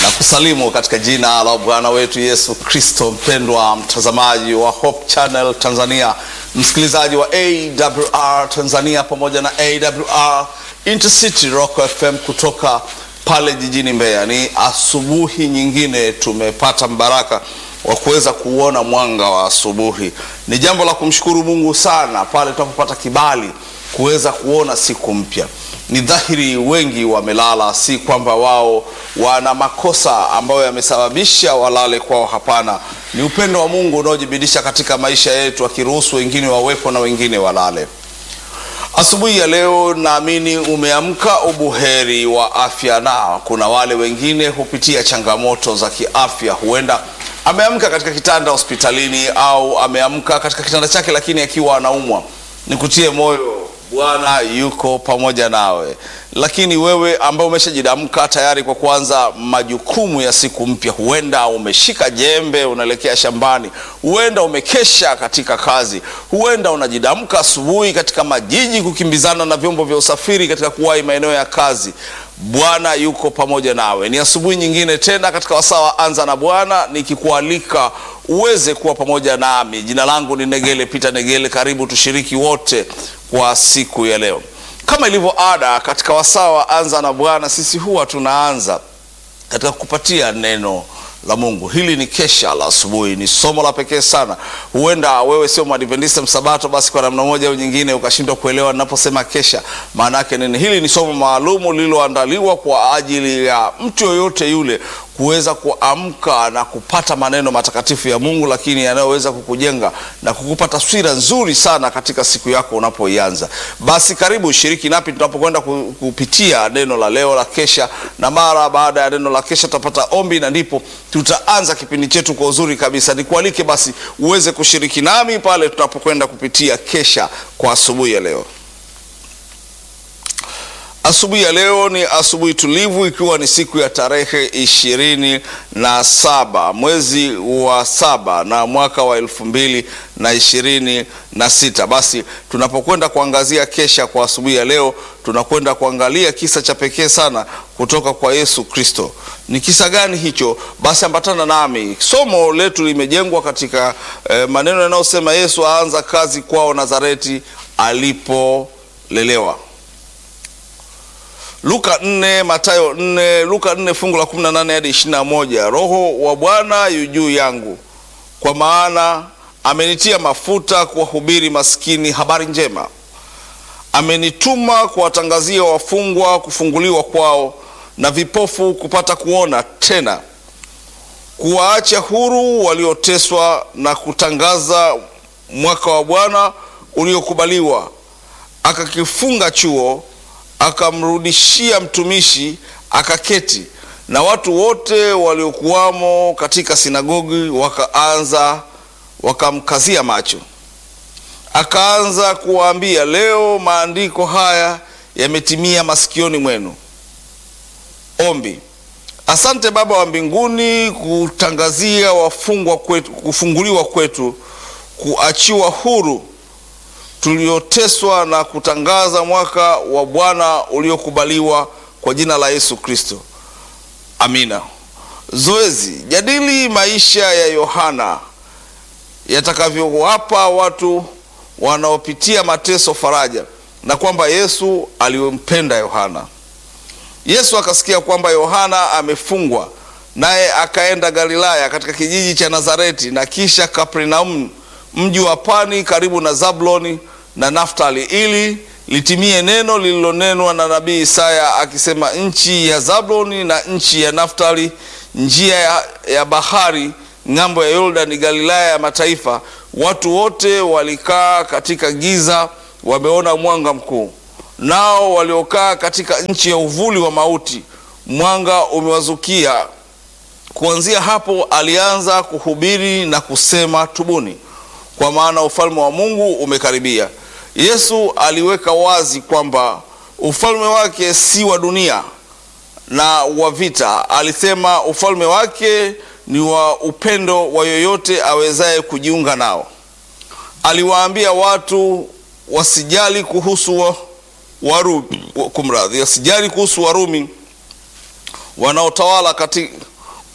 na kusalimu katika jina la Bwana wetu Yesu Kristo. Mpendwa mtazamaji wa Hope Channel Tanzania, msikilizaji wa AWR Tanzania pamoja na AWR Intercity Rock FM kutoka pale jijini Mbeya, ni asubuhi nyingine tumepata mbaraka wa kuweza kuona mwanga wa asubuhi. Ni jambo la kumshukuru Mungu sana pale tunapopata kibali kuweza kuona siku mpya. Ni dhahiri wengi wamelala, si kwamba wao wana makosa ambayo yamesababisha walale kwao. Hapana, ni upendo wa Mungu unaojibidisha katika maisha yetu, akiruhusu wengine wawepo na wengine walale. Asubuhi ya leo naamini umeamka ubuheri wa afya, na kuna wale wengine hupitia changamoto za kiafya. Huenda ameamka katika kitanda hospitalini au ameamka katika kitanda chake, lakini akiwa anaumwa. Nikutie moyo, Bwana yuko pamoja nawe. Lakini wewe ambao umeshajidamka tayari kwa kuanza majukumu ya siku mpya, huenda umeshika jembe unaelekea shambani, huenda umekesha katika kazi, huenda unajidamka asubuhi katika majiji kukimbizana na vyombo vya usafiri katika kuwahi maeneo ya kazi. Bwana yuko pamoja nawe. Ni asubuhi nyingine tena katika wasaa wa Anza na Bwana, nikikualika uweze kuwa pamoja nami. Jina langu ni Negele Peter Negele. Karibu tushiriki wote kwa siku ya leo. Kama ilivyo ada katika wasaa wa Anza na Bwana, sisi huwa tunaanza katika kupatia neno la Mungu. Hili ni kesha la asubuhi, ni somo la pekee sana. Huenda wewe sio mwadventista msabato, basi kwa namna moja au nyingine ukashindwa kuelewa ninaposema kesha maana yake nini. Hili ni somo maalumu lililoandaliwa kwa ajili ya mtu yoyote yule kuweza kuamka na kupata maneno matakatifu ya Mungu, lakini yanayoweza kukujenga na kukupa taswira nzuri sana katika siku yako unapoianza. Basi karibu shiriki napi tunapokwenda kupitia neno la leo la kesha, na mara baada ya neno la kesha tutapata ombi na ndipo tutaanza kipindi chetu kwa uzuri kabisa. Nikualike basi uweze kushiriki nami pale tunapokwenda kupitia kesha kwa asubuhi ya leo. Asubuhi ya leo ni asubuhi tulivu, ikiwa ni siku ya tarehe ishirini na saba mwezi wa saba na mwaka wa elfu mbili na ishirini na sita. Basi tunapokwenda kuangazia kesha kwa asubuhi ya leo, tunakwenda kuangalia kisa cha pekee sana kutoka kwa Yesu Kristo. Ni kisa gani hicho? Basi ambatana nami. Somo letu limejengwa katika eh, maneno yanayosema Yesu aanza kazi kwao Nazareti alipolelewa. Luka 4, Mathayo 4, Luka 4 fungu la 18 hadi 21. Roho wa Bwana yu juu yangu, kwa maana amenitia mafuta kuwahubiri maskini habari njema, amenituma kuwatangazia wafungwa kufunguliwa kwao, na vipofu kupata kuona tena, kuwaacha huru walioteswa, na kutangaza mwaka wa Bwana uliokubaliwa. Akakifunga chuo akamrudishia mtumishi akaketi, na watu wote waliokuwamo katika sinagogi wakaanza wakamkazia macho. Akaanza kuwaambia, leo maandiko haya yametimia masikioni mwenu. Ombi. Asante Baba wa mbinguni, kutangazia wafungwa kwetu, kufunguliwa kwetu, kuachiwa huru tulioteswa na kutangaza mwaka wa Bwana uliokubaliwa kwa jina la Yesu Kristo. Amina. Zoezi: jadili maisha ya Yohana yatakavyowapa watu wanaopitia mateso faraja, na kwamba Yesu alimpenda Yohana. Yesu akasikia kwamba Yohana amefungwa, naye akaenda Galilaya katika kijiji cha Nazareti na kisha Kapernaum mji wa pwani karibu na Zabuloni na Naftali, ili litimie neno lililonenwa na nabii Isaya akisema, nchi ya Zabuloni na nchi ya Naftali, njia ya, ya bahari ng'ambo ya Yordani, Galilaya ya mataifa, watu wote walikaa katika giza wameona mwanga mkuu, nao waliokaa katika nchi ya uvuli wa mauti mwanga umewazukia. Kuanzia hapo alianza kuhubiri na kusema, tubuni kwa maana ufalme wa Mungu umekaribia. Yesu aliweka wazi kwamba ufalme wake si wa dunia na wa vita. Alisema ufalme wake ni wa upendo wa yoyote awezaye kujiunga nao. Aliwaambia watu wasijali kuhusu wa, Warumi, kumradhi, wasijali kuhusu Warumi wanaotawala katika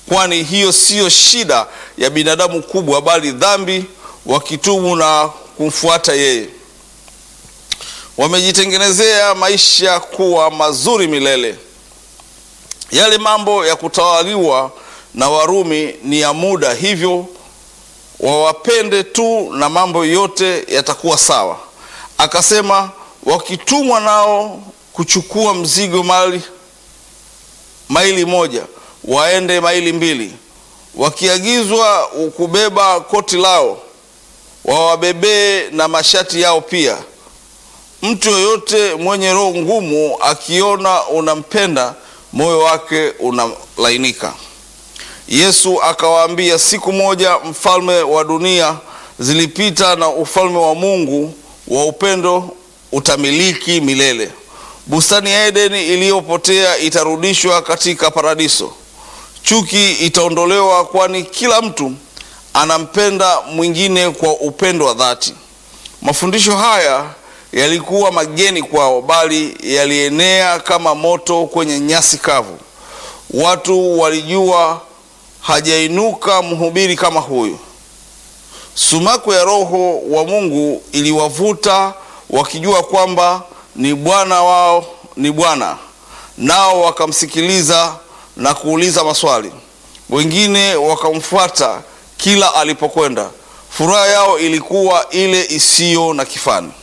kwani hiyo siyo shida ya binadamu kubwa, bali dhambi, wakitubu na kumfuata yeye wamejitengenezea maisha kuwa mazuri milele. Yale mambo ya kutawaliwa na Warumi ni ya muda, hivyo wawapende tu na mambo yote yatakuwa sawa. Akasema wakitumwa nao kuchukua mzigo mali maili moja waende maili mbili, wakiagizwa kubeba koti lao wawabebee na mashati yao pia. Mtu yoyote mwenye roho ngumu akiona unampenda, moyo wake unalainika. Yesu akawaambia, siku moja mfalme wa dunia zilipita na ufalme wa Mungu wa upendo utamiliki milele. Bustani ya Edeni iliyopotea itarudishwa katika paradiso. Chuki itaondolewa, kwani kila mtu anampenda mwingine kwa upendo wa dhati. Mafundisho haya yalikuwa mageni kwao, bali yalienea kama moto kwenye nyasi kavu. Watu walijua hajainuka mhubiri kama huyu. Sumaku ya Roho wa Mungu iliwavuta wakijua kwamba ni Bwana wao ni Bwana, nao wakamsikiliza na kuuliza maswali. Wengine wakamfuata kila alipokwenda. Furaha yao ilikuwa ile isiyo na kifani.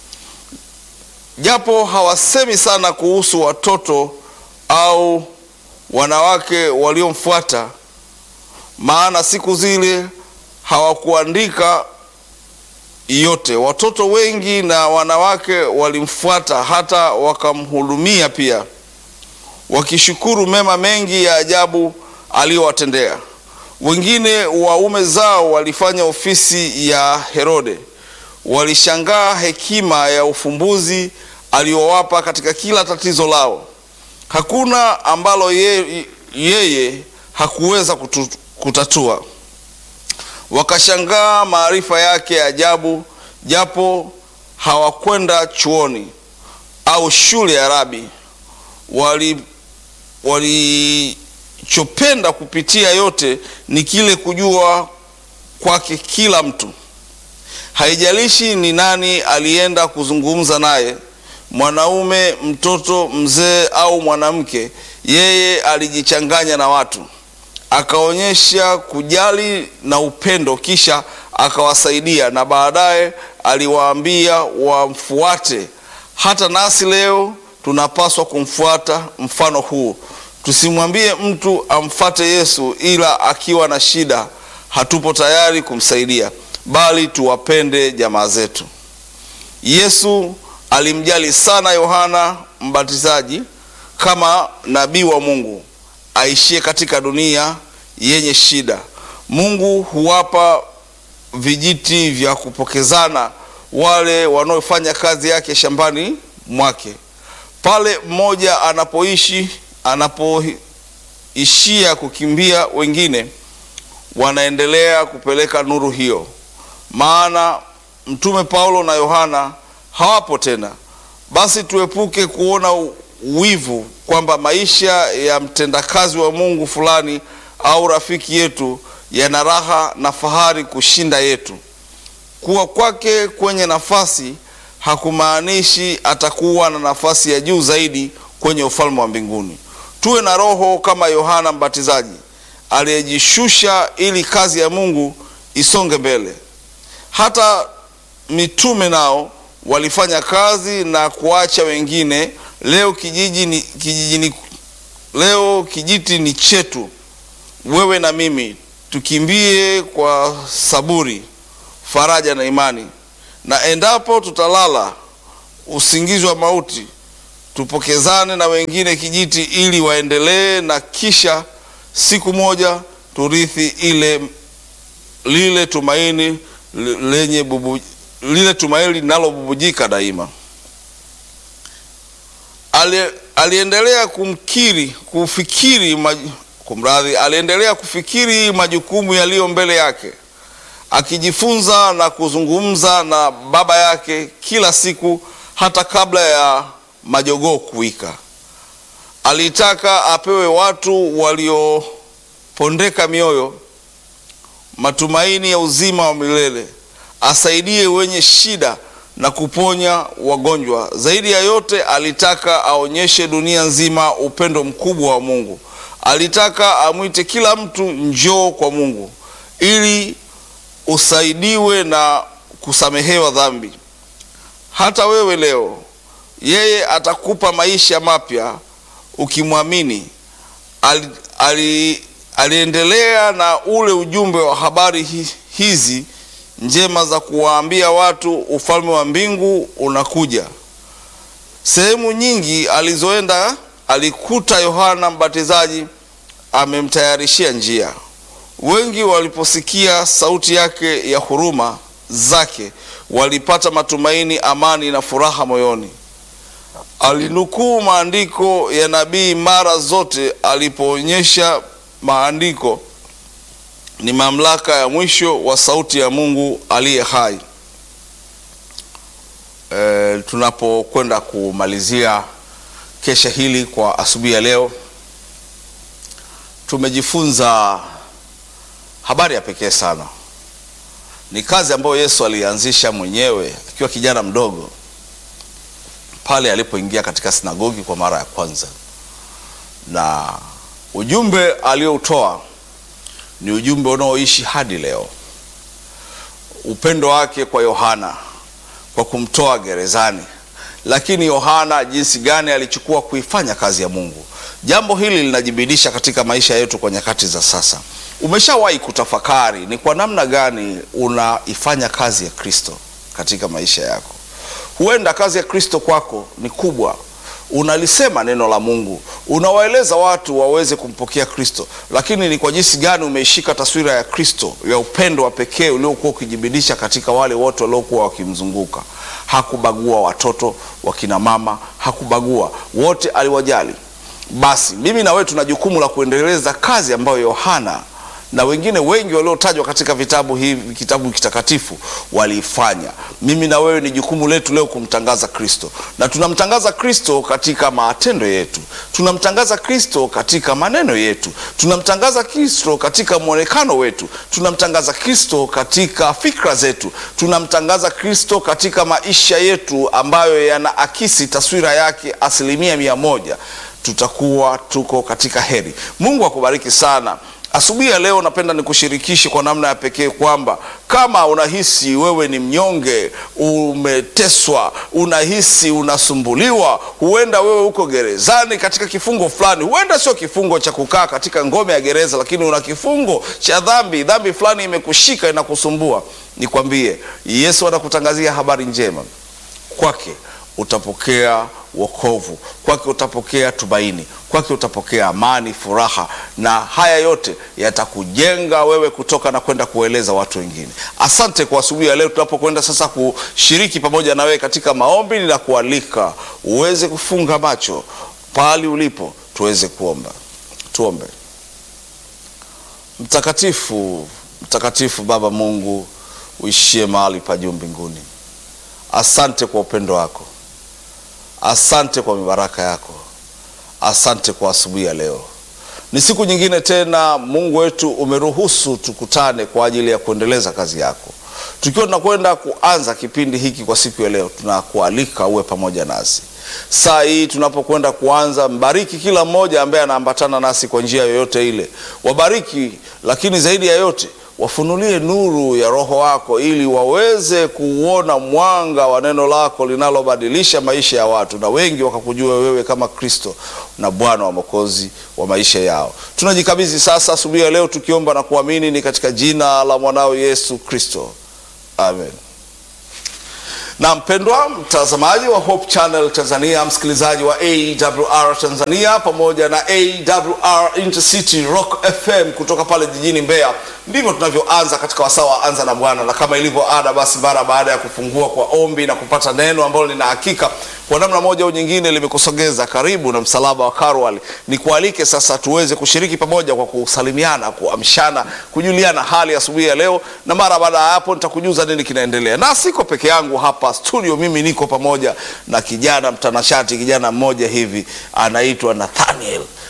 Japo hawasemi sana kuhusu watoto au wanawake waliomfuata, maana siku zile hawakuandika yote. Watoto wengi na wanawake walimfuata, hata wakamhudumia pia, wakishukuru mema mengi ya ajabu aliyowatendea. Wengine waume zao walifanya ofisi ya Herode, walishangaa hekima ya ufumbuzi aliyowapa katika kila tatizo lao. Hakuna ambalo ye, yeye hakuweza kutu, kutatua. Wakashangaa maarifa yake ya ajabu, japo hawakwenda chuoni au shule ya rabi. Wali walichopenda kupitia yote ni kile kujua kwake kila mtu. Haijalishi ni nani alienda kuzungumza naye, mwanaume, mtoto, mzee au mwanamke, yeye alijichanganya na watu, akaonyesha kujali na upendo, kisha akawasaidia, na baadaye aliwaambia wamfuate. Hata nasi leo tunapaswa kumfuata mfano huu. Tusimwambie mtu amfate Yesu ila akiwa na shida hatupo tayari kumsaidia, bali tuwapende jamaa zetu. Yesu alimjali sana Yohana Mbatizaji kama nabii wa Mungu aishie katika dunia yenye shida. Mungu huwapa vijiti vya kupokezana wale wanaofanya kazi yake shambani mwake. Pale mmoja anapoishi anapoishia kukimbia, wengine wanaendelea kupeleka nuru hiyo, maana mtume Paulo na Yohana hawapo tena. Basi tuepuke kuona wivu kwamba maisha ya mtendakazi wa Mungu fulani au rafiki yetu yana raha na fahari kushinda yetu. Kuwa kwake kwenye nafasi hakumaanishi atakuwa na nafasi ya juu zaidi kwenye ufalme wa mbinguni. Tuwe na roho kama Yohana Mbatizaji aliyejishusha ili kazi ya Mungu isonge mbele. Hata mitume nao walifanya kazi na kuacha wengine. Leo kijiji ni, kijiji ni, leo kijiti ni chetu, wewe na mimi, tukimbie kwa saburi, faraja na imani, na endapo tutalala usingizi wa mauti, tupokezane na wengine kijiti ili waendelee, na kisha siku moja turithi ile lile tumaini lenye bubu, lile tumaini linalobubujika daima. Ali, aliendelea kumkiri kufikiri maj, kumradhi, aliendelea kufikiri majukumu yaliyo mbele yake, akijifunza na kuzungumza na Baba yake kila siku, hata kabla ya majogoo kuwika. Alitaka apewe watu walio pondeka mioyo, matumaini ya uzima wa milele, asaidie wenye shida na kuponya wagonjwa. Zaidi ya yote, alitaka aonyeshe dunia nzima upendo mkubwa wa Mungu. Alitaka amwite kila mtu njoo kwa Mungu ili usaidiwe na kusamehewa dhambi. Hata wewe leo, yeye atakupa maisha mapya ukimwamini. Ali, ali, aliendelea na ule ujumbe wa habari hi, hizi njema za kuwaambia watu ufalme wa mbingu unakuja. Sehemu nyingi alizoenda alikuta Yohana Mbatizaji amemtayarishia njia. Wengi waliposikia sauti yake ya huruma zake walipata matumaini, amani na furaha moyoni. Alinukuu maandiko ya nabii mara zote alipoonyesha maandiko ni mamlaka ya mwisho wa sauti ya Mungu aliye hai. E, tunapokwenda kumalizia kesha hili kwa asubuhi ya leo, tumejifunza habari ya pekee sana. Ni kazi ambayo Yesu alianzisha mwenyewe akiwa kijana mdogo pale alipoingia katika sinagogi kwa mara ya kwanza, na ujumbe aliyoutoa ni ujumbe unaoishi hadi leo. Upendo wake kwa Yohana kwa kumtoa gerezani, lakini Yohana jinsi gani alichukua kuifanya kazi ya Mungu. Jambo hili linajibidisha katika maisha yetu kwa nyakati za sasa. Umeshawahi kutafakari ni kwa namna gani unaifanya kazi ya Kristo katika maisha yako? Huenda kazi ya Kristo kwako ni kubwa unalisema neno la Mungu, unawaeleza watu waweze kumpokea Kristo, lakini ni kwa jinsi gani umeishika taswira ya Kristo ya upendo wa pekee uliokuwa ukijibidisha katika wale wote waliokuwa wakimzunguka. Hakubagua watoto, wakina mama, hakubagua, wote aliwajali. Basi mimi na wewe tuna jukumu la kuendeleza kazi ambayo Yohana na wengine wengi waliotajwa katika vitabu hivi kitabu kitakatifu waliifanya. Mimi na wewe ni jukumu letu leo kumtangaza Kristo, na tunamtangaza Kristo katika matendo yetu, tunamtangaza Kristo katika maneno yetu, tunamtangaza Kristo katika mwonekano wetu, tunamtangaza Kristo katika fikra zetu, tunamtangaza Kristo katika maisha yetu ambayo yanaakisi taswira yake asilimia mia moja. Tutakuwa tuko katika heri. Mungu akubariki sana. Asubuhi ya leo napenda nikushirikishe kwa namna ya pekee kwamba kama unahisi wewe ni mnyonge, umeteswa, unahisi unasumbuliwa, huenda wewe uko gerezani katika kifungo fulani, huenda sio kifungo cha kukaa katika ngome ya gereza, lakini una kifungo cha dhambi, dhambi fulani imekushika inakusumbua, nikwambie, Yesu anakutangazia habari njema. Kwake utapokea wokovu, kwake utapokea tumaini, kwake utapokea amani, furaha, na haya yote yatakujenga wewe kutoka na kwenda kueleza watu wengine. Asante kwa asubuhi ya leo, tunapokwenda sasa kushiriki pamoja na wewe katika maombi, na kualika uweze kufunga macho pahali ulipo, tuweze kuomba. Tuombe. Mtakatifu, mtakatifu Baba Mungu uishie mahali pa juu mbinguni, asante kwa upendo wako Asante kwa mibaraka yako, asante kwa asubuhi ya leo. Ni siku nyingine tena, Mungu wetu, umeruhusu tukutane kwa ajili ya kuendeleza kazi yako. Tukiwa tunakwenda kuanza kipindi hiki kwa siku ya leo, tunakualika uwe pamoja nasi saa hii tunapokwenda kuanza. Mbariki kila mmoja ambaye anaambatana nasi kwa njia yoyote ile, wabariki, lakini zaidi ya yote wafunulie nuru ya Roho wako ili waweze kuuona mwanga wa neno lako linalobadilisha maisha ya watu, na wengi wakakujua wewe kama Kristo na Bwana wa Mwokozi wa maisha yao. Tunajikabidhi sasa asubuhi ya leo tukiomba na kuamini ni katika jina la mwanao Yesu Kristo, amen. Na mpendwa mtazamaji wa Hope Channel Tanzania, msikilizaji wa AWR Tanzania pamoja na AWR Intercity Rock FM kutoka pale jijini Mbeya, ndivyo tunavyoanza katika wasaa wa anza na Bwana, na kama ilivyo ada, basi mara baada ya kufungua kwa ombi na kupata neno ambalo lina hakika kwa namna moja au nyingine limekusogeza karibu na msalaba wa Karwali, ni kualike sasa tuweze kushiriki pamoja kwa kusalimiana, kuamshana, kujuliana hali asubuhi ya leo, na mara baada ya hapo nitakujuza nini kinaendelea. Na siko peke yangu hapa studio, mimi niko pamoja na kijana mtanashati, kijana mmoja hivi anaitwa Nathaniel.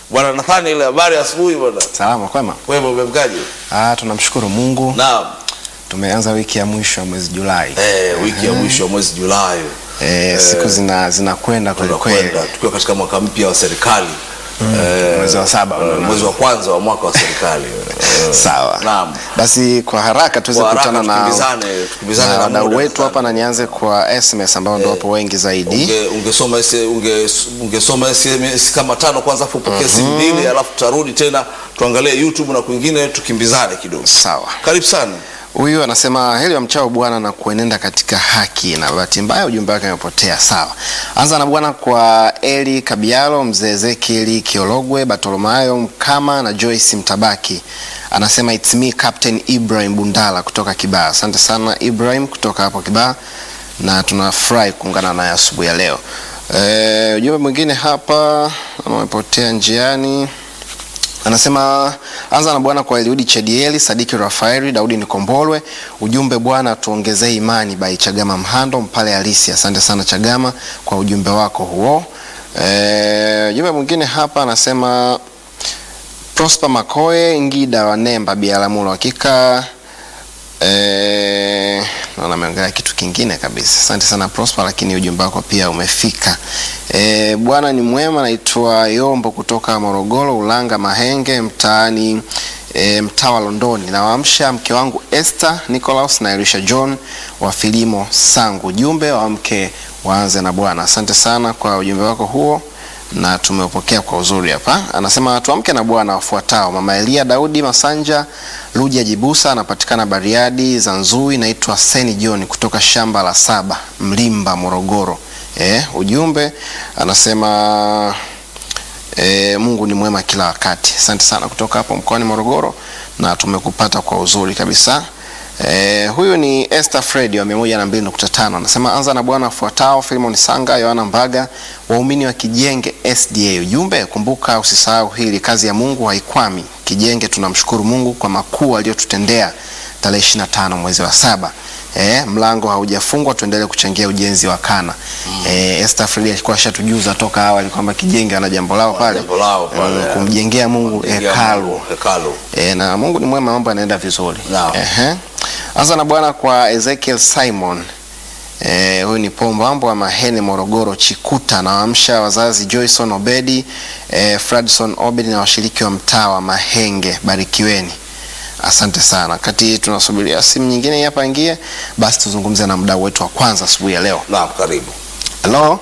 bwana Nathaniel, habari ya asubuhi bwana. Salama kwema. Wewe umemkaje? Ah, tunamshukuru Mungu. Naam. Tumeanza wiki ya mwisho ya mwezi Julai. Eh, wiki ya mwisho ya mwezi Julai Eh, siku zina zinakwenda kweli kweli. tunakwenda tukiwa katika mwaka mpya wa serikali Eh, Mwezi wa saba eh, unaona. mwezi wa kwanza wa mwaka wa serikali Eh, Sawa. Naam. Basi kwa haraka tuweze Kwa haraka kukutana na tukimbizane, tukimbizane na na wadau muda wetu sana. hapa, na nianze kwa SMS ambao ndio wapo wengi zaidi. Unge- ungesoma ese- unge- ungesoma SMS kama tano kwanza afu upokee simu mbili alafu tutarudi tena tuangalie YouTube na kwingine tukimbizane kidogo. Sawa. Karibu sana. Huyu anasema heri wamchao Bwana na kuenenda katika haki, na bahati mbaya ujumbe wake umepotea. Sawa, anza na Bwana kwa Eli Kabialo, mzee Ezekieli Kiologwe, Bartolomayo Mkama na Joyce Mtabaki. Anasema it's me Captain Ibrahim Bundala kutoka Kibaha. Asante sana Ibrahim kutoka hapo Kibaha, na tunafurahi kuungana naye asubuhi ya leo. E, ujumbe mwingine hapa umepotea njiani anasema anza na Bwana kwa Eliudi Chedieli, Sadiki Rafaeli, Daudi Nikombolwe. Ujumbe Bwana tuongezee imani by Chagama Mhando Mpale Halisi. Asante sana Chagama kwa ujumbe wako huo. Eh, ujumbe mwingine hapa anasema Prosper Makoe Ngida wa Nemba Biaramulo, hakika Eh, naona ameongelea kitu kingine kabisa. Asante sana Prosper, lakini ujumbe wako pia umefika. Eh, Bwana ni mwema. Naitwa Yombo kutoka Morogoro, Ulanga Mahenge, mtaani e, mtaa wa Londoni. Nawaamsha mke wangu Esther Nicholas na Elisha John wa Filimo Sangu. Ujumbe wa mke waanze na Bwana. Asante sana kwa ujumbe wako huo na tumeupokea kwa uzuri hapa. Anasema tuamke na Bwana wafuatao: Mama Elia Daudi Masanja Luja Jibusa, anapatikana Bariadi Zanzui. Naitwa Seni John kutoka shamba la saba Mlimba, Morogoro. Eh, ujumbe anasema E, Mungu ni mwema kila wakati. Asante sana kutoka hapo mkoani Morogoro na tumekupata kwa uzuri kabisa. E, huyu ni Esther Fred wa 102.5 anasema anza na Bwana afuatao: Filimon Sanga, Yohana Mbaga, waumini wa Kijenge SDA. Ujumbe, kumbuka usisahau hili, kazi ya Mungu haikwami. Kijenge tunamshukuru Mungu kwa makuu aliyotutendea tarehe 25 mwezi wa saba. Eh, mlango haujafungwa, tuendelee kuchangia ujenzi wa kana. Mm. Eh, Esther Fred alikuwa ashatujuza toka awali kwamba Kijenge ana jambo lao pale, jambo lao pale. eh, kumjengea Mungu hekalu. Hekalu. E, na Mungu ni mwema, mambo yanaenda vizuri. Naam. Ehe. Anza na Bwana kwa Ezekiel Simon. Eh, huyu ni Pombambo wa Mahene Morogoro Chikuta na waamsha wazazi Joyson Obedi, eh, Fradson Obedi na washiriki wa mtaa wa Mahenge, barikiweni. Asante sana. Kati tunasubiria simu nyingine hapa ingie, basi tuzungumze na mdau wetu wa kwanza asubuhi ya leo. Naam, karibu. Halo.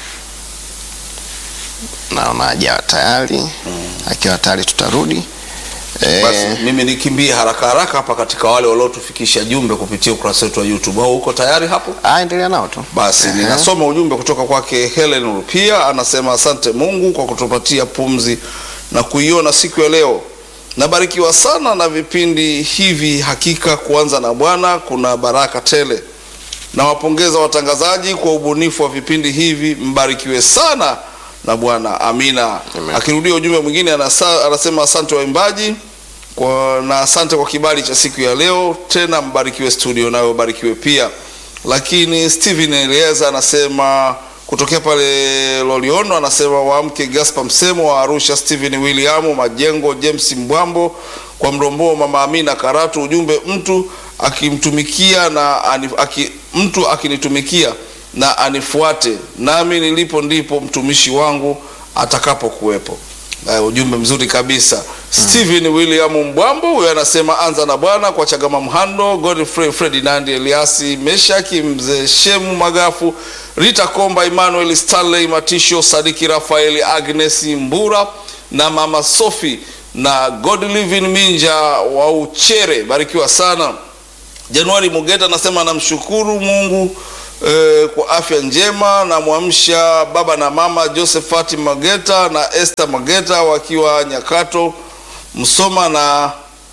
Naona hajawa tayari. Akiwa tayari tutarudi. Eh, Basi mimi nikimbie haraka haraka hapa katika wale waliotufikisha jumbe kupitia ukurasa wetu wa YouTube. Au uko tayari hapo? ah, endelea nao tu. Basi Ehe. ninasoma ujumbe kutoka kwake Helen Rupia, anasema asante Mungu kwa kutupatia pumzi na kuiona siku ya leo. Nabarikiwa sana na vipindi hivi, hakika kuanza na Bwana kuna baraka tele. Nawapongeza watangazaji kwa ubunifu wa vipindi hivi, mbarikiwe sana na Bwana. Amina. Amen. Akirudia ujumbe mwingine anasa, anasema asante waimbaji kwa, na asante kwa kibali cha siku ya leo, tena mbarikiwe studio, nayo barikiwe pia. Lakini Steven Elieza anasema kutokea pale Loliondo, anasema waamke Gaspar Msemo wa Arusha, Steven William Majengo, James Mbwambo kwa Mrombo, mama Amina Karatu. Ujumbe, mtu akimtumikia na ani, aki, mtu akinitumikia na anifuate nami nilipo ndipo mtumishi wangu atakapokuwepo. Uh, ujumbe mzuri kabisa Steven William Mbwambo huyo anasema anza na Bwana kwa Chagama Mhando, Godfrey Ferdinand Eliasi Meshaki, mzee Shemu Magafu, Rita Komba, Emmanuel Stanley Matisho, Sadiki Rafaeli, Agnes Mbura na mama Sophie na God Living Minja wa Uchere, barikiwa sana. Januari Mugeta anasema namshukuru Mungu eh, kwa afya njema. Namwamsha baba na mama Josephat Mageta na Esther Mageta wakiwa Nyakato Msoma na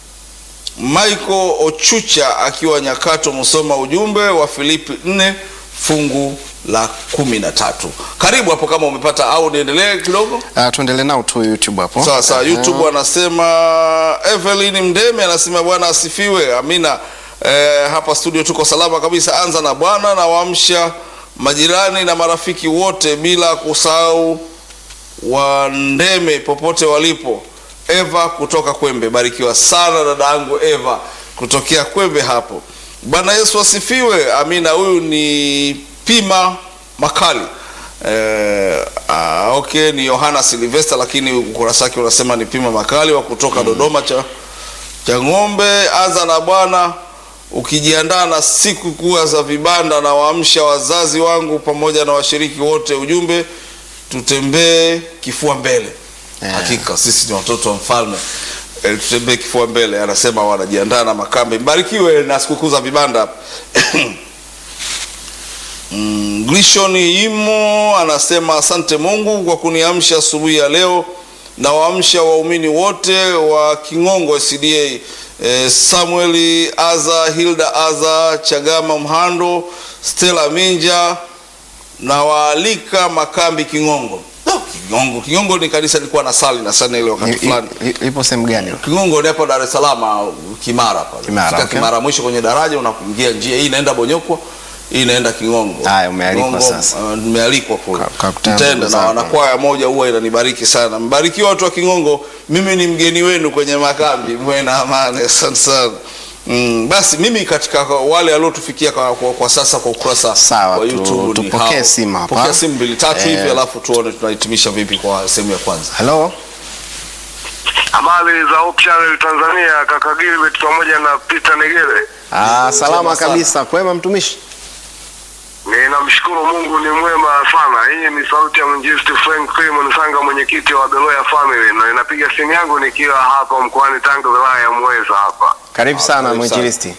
Michael Ochucha akiwa Nyakato Msoma. Ujumbe wa Filipi 4 fungu la kumi na tatu. Karibu hapo kama umepata au niendelee kidogo. Uh, tuendelee nao tu YouTube hapo. Sawa sawa, Aha. YouTube anasema Evelyn Mdeme anasema Bwana asifiwe. Amina. Eh, hapa studio tuko salama kabisa. Anza na Bwana na waamsha majirani na marafiki wote bila kusahau wa Ndeme popote walipo. Eva kutoka Kwembe, barikiwa sana dada yangu Eva kutokea Kwembe hapo. Bwana Yesu asifiwe. Amina. Huyu ni Pima Makali. Eh, ah, okay ni Yohana Silvester, lakini ukurasa wake unasema ni Pima Makali wa kutoka Dodoma cha cha ng'ombe. Anza na Bwana ukijiandaa na siku kuu za vibanda, na waamsha wazazi wangu pamoja na washiriki wote. Ujumbe tutembee kifua mbele. Yeah. Hakika sisi ni watoto wa mfalme e, tutembee kifua mbele. Anasema wanajiandaa na makambi. Mbarikiwe na sikukuu za vibanda. Mm, Glishon Imo anasema asante Mungu kwa kuniamsha asubuhi ya leo na waamsha waumini wote wa Kingongo SDA e, Samuel Aza, Hilda Aza, Chagama Mhando, Stella Minja na waalika makambi Kingongo. No, Kingongo, Kingongo ni kanisa nilikuwa na sali na sana ile wakati I- fulani. i- i- Ipo sehemu gani? Kingongo ni hapo Dar es Salaam Kimara pale. Kimara, Fika okay. Kimara mwisho kwenye daraja unakuingia njia hii inaenda Bonyokwa, hii inaenda Kingongo. Haya, umealikwa Kingongo, sasa. uh, nimealikwa kule. Ka- kakutana Mtenda ndugu na zako. wanakwaya moja huwa inanibariki sana. Mbarikiwa watu wa Kingongo, mimi ni mgeni wenu kwenye makambi. Mwe na amani. Asante sana. Mm, basi mimi katika wale waliotufikia kwa, kwa, kwa sasa kwa ukurasa Sawa, wa tu- YouTube ni tupokee hao. simu hapa. Pokea simu mbili tatu Eh. hivi alafu tuone tunahitimisha vipi kwa sehemu ya kwanza. Hello? Habari za Hope Channel Tanzania, kaka Gilbert pamoja na Peter Negere. Ah, salama Njema sana. kabisa. Kwema mtumishi? Ninamshukuru Mungu ni mwema sana. Hii ni sauti ya mwinjilisti Frank Freeman Sanga, mwenyekiti wa Beloya Family, na ninapiga simu yangu nikiwa hapa mkoani Tanga, wilaya ya Muheza hapa. Karibu Ah, sana karibu mwinjilisti.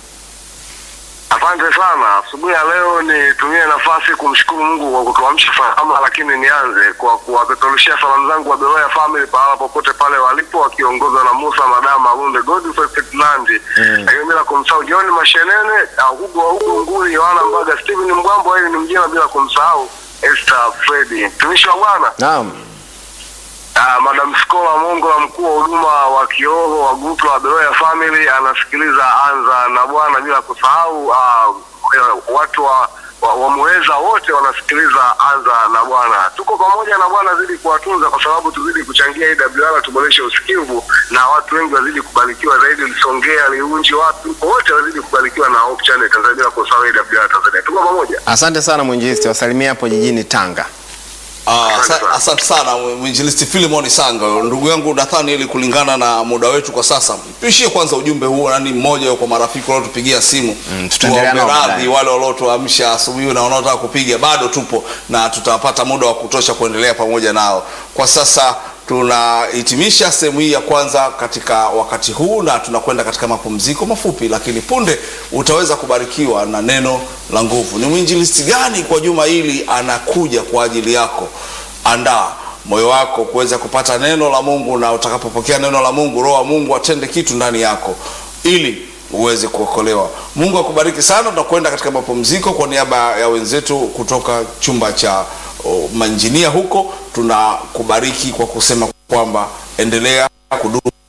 Asante sana. Asubuhi ya leo nitumie nafasi kumshukuru Mungu kwa kutuamsha salama, lakini nianze kwa kuwapeperushia salamu zangu wa Beloya Family pahala popote pale walipo, wakiongozwa na Musa Madama Alunde Godfrey Ferdinand, lakini bila kumsahau John Mashenene, ah, Hugo wa Hugo Nguri, Yohana Mbaga, Steven Mgambo, yeye ni mjema, bila kumsahau Esther Fredi, mtumishi wa Bwana. Naam. Ah, Madam Skola Mongo la mkuu wa huduma wa kiroho wa grupu la Beloya Family anasikiliza Anza na Bwana, bila kusahau ah, watu wa wa- wamuweza wote wanasikiliza Anza na Bwana. Tuko pamoja na Bwana, zidi kuwatunza kwa sababu tuzidi kuchangia AWR, tuboreshe usikivu na watu wengi wazidi kubarikiwa zaidi. Lisongea, Liunji, watu wote wazidi kubarikiwa na Hope Channel Tanzania, bila kusahau AWR Tanzania. Tuko pamoja. Asante sana mwinjilisti, wasalimia hapo jijini Tanga. Ah, Asante asa- sana. Asante sana mwinjilisti Filimoni Sanga, ndugu yangu Nathani, ili kulingana na muda wetu kwa sasa, tuishie kwanza ujumbe huo, nani mmoja kwa marafiki waliotupigia simu Mm, tutaendelea nao Tuwaombe baadaye. radhi wale waliotuamsha asubuhi na wanaotaka kupiga, bado tupo na tutapata muda wa kutosha kuendelea pamoja nao. Kwa sasa tunahitimisha sehemu hii ya kwanza katika wakati huu na tunakwenda katika mapumziko mafupi, lakini punde utaweza kubarikiwa na neno la nguvu. Ni mwinjilisti gani kwa juma hili anakuja kwa ajili yako? Andaa moyo wako kuweza kupata neno la Mungu, na utakapopokea neno la Mungu, Roho wa Mungu atende kitu ndani yako ili uweze kuokolewa. Mungu akubariki sana. Tunakwenda katika mapumziko. Kwa niaba ya wenzetu kutoka chumba cha oh, manjinia huko, tunakubariki kwa kusema kwamba endelea kudumu